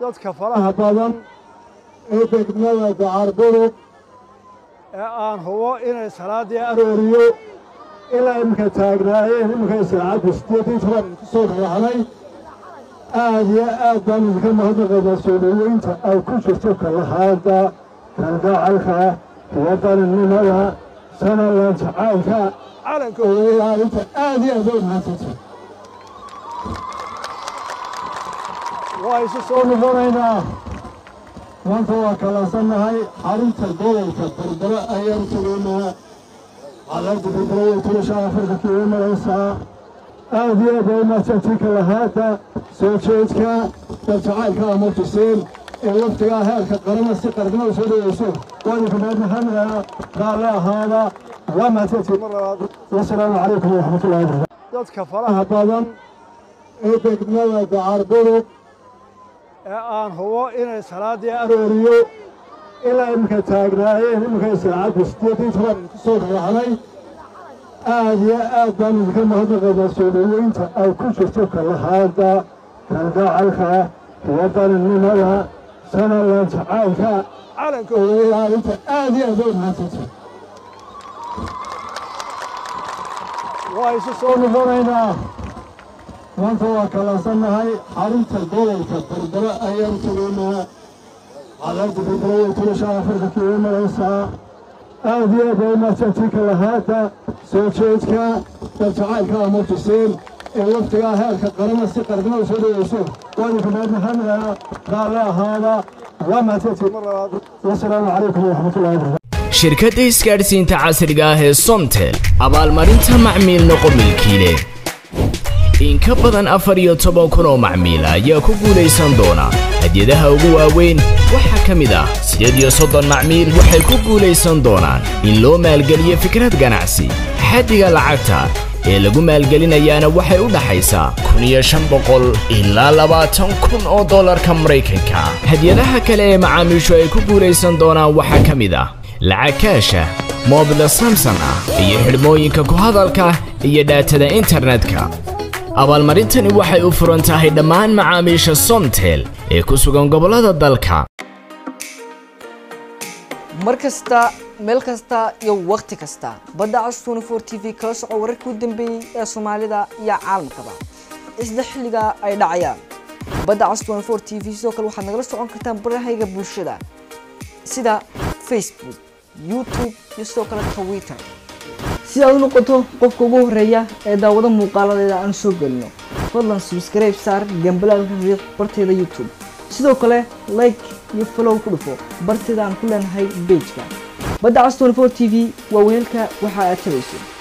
dadka faraha badan ee degmada dacarburug ee aan hubo inay salaaddii arooriyo ilaa iminka taagnaayeen iminka saacadda siddeedii toban ku soo raacday aad iyo aad baan idinka mahadnaqaynaa soo dhoweynta ay ku jirto kalahaada kalgacalka iyo dalinimada sanalan jacaylka calanka oo ilaalinta aad iyo aad bay mahadsantay waa isu soo noqonaynaa maanta waa kalansannahay xarunta gobolka berbera ayaan tegaynaa cadaabda berbera way tulashaa afarka kiiga maraysaa aad iyo aad bay mahadsantii kalahaada soo jeedka daljacaylka ama tuseen ee waftigaa heerka qarana si qarnimada soo dhaweyso waadinka mahadnahanaa raalli ahaada waa mahadsantii mar labaad wasalaamu calaykum waraxmatullahi wabarakatu dadka faraha badan ee degmada dacarburug ee aan hubo inay salaaddii arooriyo ilaa iminka taagnaayeen iminka saacadda siddeedii toban ku soo raacday aad iyo aad baan idinka mahadnaqaynaa soo dhoweynta ay ku jirto kalahaada kalgacalka iyo dalinimada sanalan jacaylka calanka oo ilaalinta aad iyo aad bay mahadsantay waa isu soo noqonaynaa maanta waa kalansannahay xarunta gobolka berbera ayaan tegaynaa cadaabda berbera way tulashaa afarka kiiga maraysaa aad iyo aad bay mahadsantii kalahaada soo jeedka daljacaylka ama tuseen ee waftigaa heerka qarana si qarnimada soo dhaweyso waadinka mahadnahanaa raalli ahaada waa mahadsantii mar labaad wasalaamu calaykum waraxmatullahi wabarakatu shirkadda isgaadhsiinta casriga ah ee somtel abaalmarinta macmiil noqo milkiile in ka badan afar iyo toban kun oo macmiil ayaa ku guulaysan doona hadyadaha ugu waaweyn waxaa ka mid ah siddeed iyo soddon macmiil waxay ku guulaysan doonaan in loo maalgeliyo fikrad ganacsi xaddiga lacagta ee lagu maalgelinayaana waxay u dhaxaysaa kun iyo shan boqol ilaa labaatan kun oo dollarka maraykanka hadyadaha kale ee macaamiishu ay ku guulaysan doonaan waxaa ka mid ah lacag kaasha moobila samson ah iyo xidhmooyinka ku hadalka iyo dhaatada internetka abaalmarintani waxay u furan tahay dhammaan macaamiisha somtel ee ku sugan gobollada dalka mar kasta meel kasta iyo wakhti kasta badda cas 24 t v kala soco wararkii u dambeeyey ee soomaalida iyo caalamkaba isla xilliga ay dhacayaan badda cas 24 t v sidoo kale waxaad nagala socon kartaan barahayga bulshada sida facebook youtube iyo sidoo kale twitter si aad u noqoto qofka ugu horeeya ee daawado muuqaaladeeda aan soo gelino fadlan subscribe saar gambalaalka riiq barteeda youtube sidoo kale like iyo follow ku dhufo barteeda aan ku leenahay pageka badda cas 24 t v waa weelka waxa aad tabayso